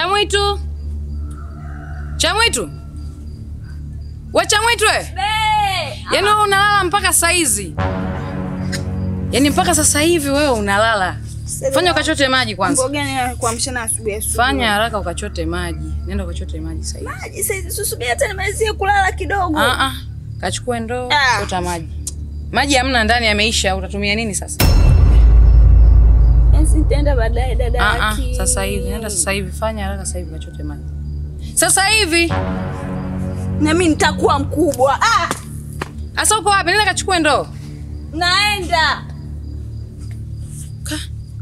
Chamwitu, Chamwitu, we Chamwitu we, yaani wewe unalala mpaka saa hizi? Yaani mpaka sasa hivi wewe unalala? Fanya ukachote maji kwanza, Mambo gani kuamshana asubuhi asubuhi? fanya haraka ukachote maji, nenda ukachote maji sasa hivi. Maji sasa susubiri hata nimalizie kulala kidogo. Ah ah, kachukue ndoo, Ah. chota maji. Maji hamna ndani, yameisha. Utatumia nini sasa? Basi nitaenda baadaye dada Ah ah, yake. sasa hivi, nenda sasa hivi, fanya haraka sasa hivi ukachote maji. Sasa hivi. Na mimi nitakuwa mkubwa. Ah, Asa uko wapi? Nenda kachukue ndoo. naenda.